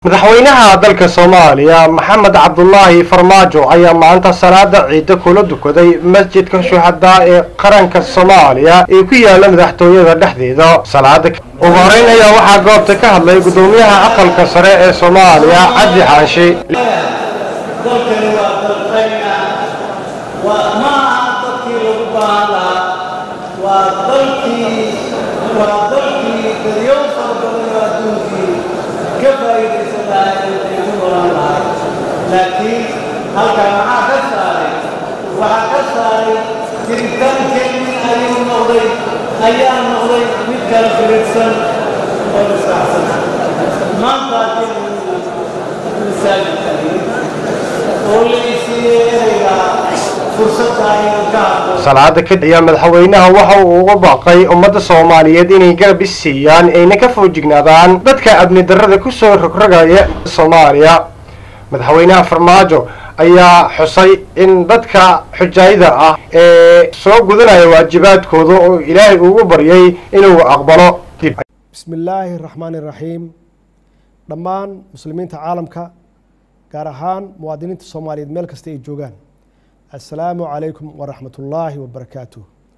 madaxweynaha dalka soomaaliya maxamed cabdulaahi farmaajo ayaa maanta salaada ciida kula dukaday masjidka shuhadaa ee qaranka soomaaliya ee ku yaala madaxtooyada dhexdeeda salaada ugu horeyn ayaa waxaa goobta ka hadlay gudoomiyaha aqalka sare ee soomaaliya cabdi xaashi dalkani waa dalkayna waa ma aha dadkii lagu baahan lahaa waa dalkii waa dalkii daryow fara badan oo adduunkii ka faa'iidaysan lahaa ee ku nolan lahay laakiin halkan maxaa ka saaray waxaa ka saaray jiritaankeenii ayuu noqday ayaa noqday mid kala firidsan oo israacsan maanta haddii masaajidkani salaada kadib ayaa madaxweynaha waxa uu uga baaqay ummadda soomaaliyeed inay garab is siiyaan ayna ka foojignaadaan dadka amni darrada kusoo rogrogaya soomaaliya madaxweynaha farmaajo ayaa xusay in dadka xujaayada ah ee soo gudanaya waajibaadkooda oo ilaahay ugu baryay inuu aqbalo bismi illaahi raxmaani raxiim dhammaan muslimiinta caalamka gaar ahaan muwaadiniinta soomaaliyeed meel kasta ay joogaan assalaamu calaykum waraxmat ullaahi wabarakaatuh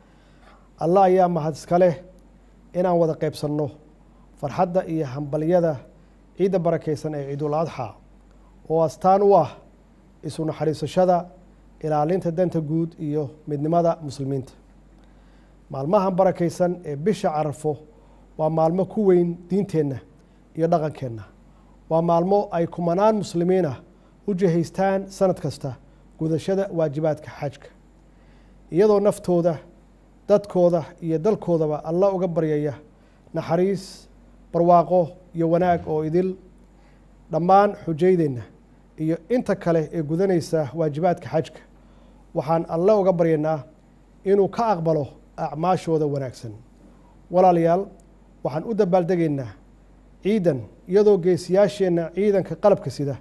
allah ayaa mahad iska leh inaan wada qaybsanno farxadda iyo hambalyada ciidda barakaysan ee ciidul adxa oo astaan u ah isu naxariisashada ilaalinta danta guud iyo midnimada muslimiinta maalmahan barakaysan ee bisha carafo waa maalmo ku weyn diinteenna iyo dhaqankeenna waa maalmo ay kumanaan muslimiin ah u jihaystaan sanad kasta gudashada waajibaadka xajka iyadoo naftooda dadkooda iyo dalkoodaba alla uga baryaya naxariis barwaaqo iyo wanaag oo idil dhammaan xujaydeenna iyo inta kale ee gudanaysa waajibaadka xajka waxaan alle uga baryaynaa inuu ka aqbalo acmaashooda wanaagsan walaalayaal waxaan u dabaaldegaynaa ciidan iyadoo geesiyaasheenna ciidanka qalabka sida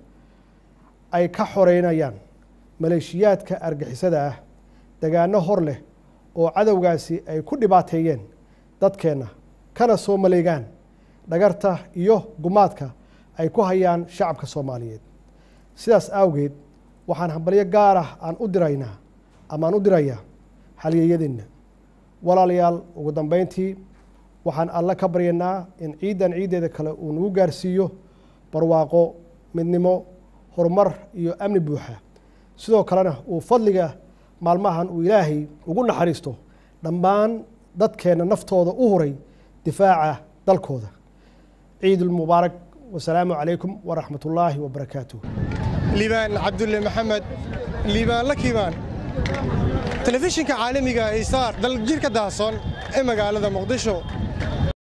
ay ka xoreynayaan maleeshiyaadka argixisada ah degaano hor leh oo cadowgaasi ay ku dhibaateeyeen dadkeenna kana soo maleegaan dhagarta iyo gumaadka ay ku hayaan shacabka soomaaliyeed sidaas awgeed waxaan hambalyo gaar ah aan u diraynaa ama aan u dirayaa halyeeyadeenna walaalayaal ugu dambeyntii waxaan alle ka baryanaa in ciidan ciiddeeda kale uu nagu gaarsiiyo barwaaqo midnimo horumar iyo amni buuxa sidoo kalena uu fadliga maalmahan uu ilaahay ugu naxariisto dhammaan dadkeenna naftooda u huray difaaca dalkooda ciidulmubaarak wasalaamu calaykum waraxmat ullaahi wabarakaatuh liibaan cabdulle maxamed liibaan la kiibaan telefishinka caalamiga ee isaar daljirka daahsoon ee magaalada muqdisho